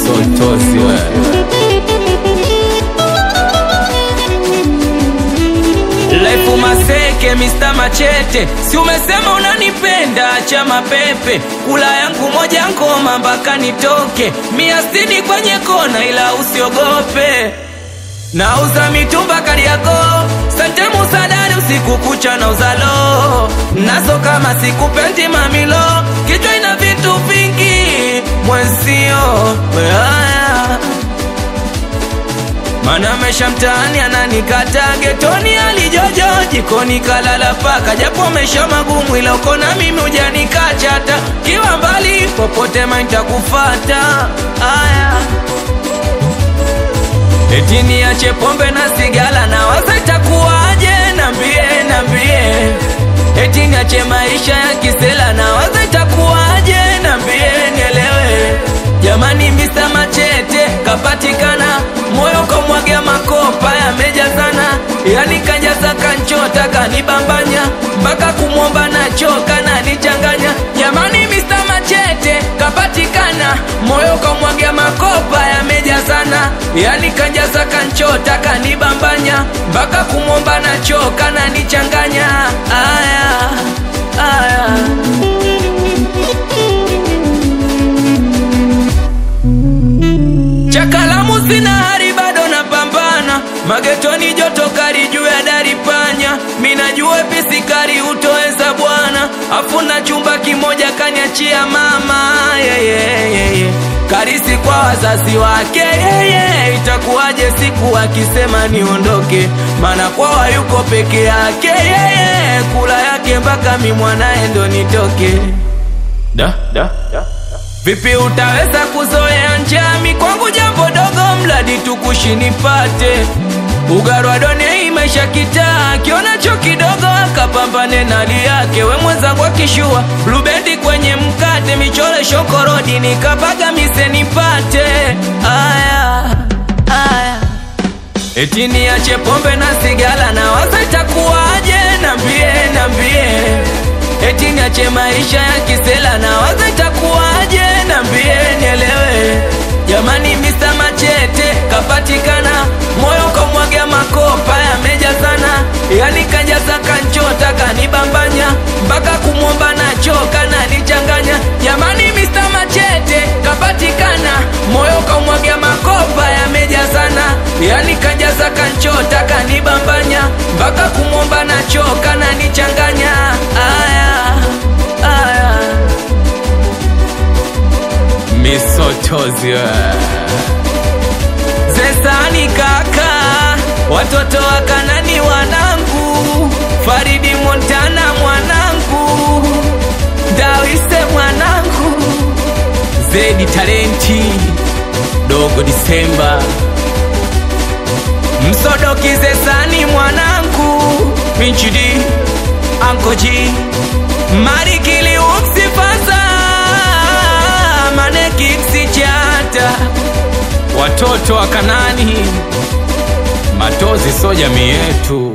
misotozi wewe Lefu Maseke, Mr. Machete, si umesema unanipenda? Acha mapepe, kula yangu moja ngoma mpaka nitoke, mia sitini kwenye kona, ila usiogope. Nauza mitumba Kariakoo, sante musadari, usiku kucha na uzalo nazo, kama sikupendi mamilo, kichwa ina vitu vingi, mwenzio weaya mana mesha mtaani ananikata getoni alijojo jikoni kalala paka japo mesha magumu ila uko na mimi ujanikachata kiwa mbali popote maintakufata aya eti niache pombe na sigala na waza itakuwaje nambie nambie eti niache maisha ya kisela na waza itakuwaje nambie nielewe jamani Mr. Machete kapatikana moyo kamwaga makopa yamejazana yani kajaza kanchota kanibambanya mpaka kumwomba nachoka na nichanganya jamani Mr. Machete kapatikana moyo kamwaga makopa yamejazana yani kajaza kanchota kanibambanya mpaka kumwomba nachoka na nichanganya aya aya Chakalamu sina hari bado napambana magetoni joto kali juu ya dari panya minajua pisikari utoweza bwana afuna chumba kimoja kaniachia mama yeah, yeah, yeah, yeah. karisi kwa wazazi wake yeah, yeah. itakuwaje siku akisema niondoke maana kwawa yuko peke yake yeah, yeah. kula yake mpaka mi mwanaye ndo nitoke da, da, da. Vipi utaweza kuzoea njami kwangu jambo dogo mradi tukushi nipate ugarwa done maisha kitaa kionacho kidogo akapambane na hali yake we mwenzangu akishua blubendi kwenye mkate michole shokorodi nikapaga mise nipate aya aya eti niache pombe na sigala na waza itakuwaje nambie nambie eti niache maisha ya kisela na waza itakuwaje nambie nielewe jamani Mr. Machete kapatikana moyo kamwaga makopa yamejazana yani kajaza kanchota kanibambanya mpaka kumwomba nachoka na nichanganya jamani Mr. Machete kapatikana moyo kamwaga makopa yamejazana yani kajaza kanchota kanibambanya mpaka kumwomba nachoka na nichanganya aya aya misotozi wewe Zesani kaka, watoto wa Kanani wanangu, Faridi Montana mwanangu, Dawise mwanangu, Zedi Talenti, Dogo Disemba, Msodoki Zesani mwanangu, Pinchidi, Anko G, Marikili Umsifaza, Manekiksi Chata watoto wa Kanani, matozi so jamii yetu.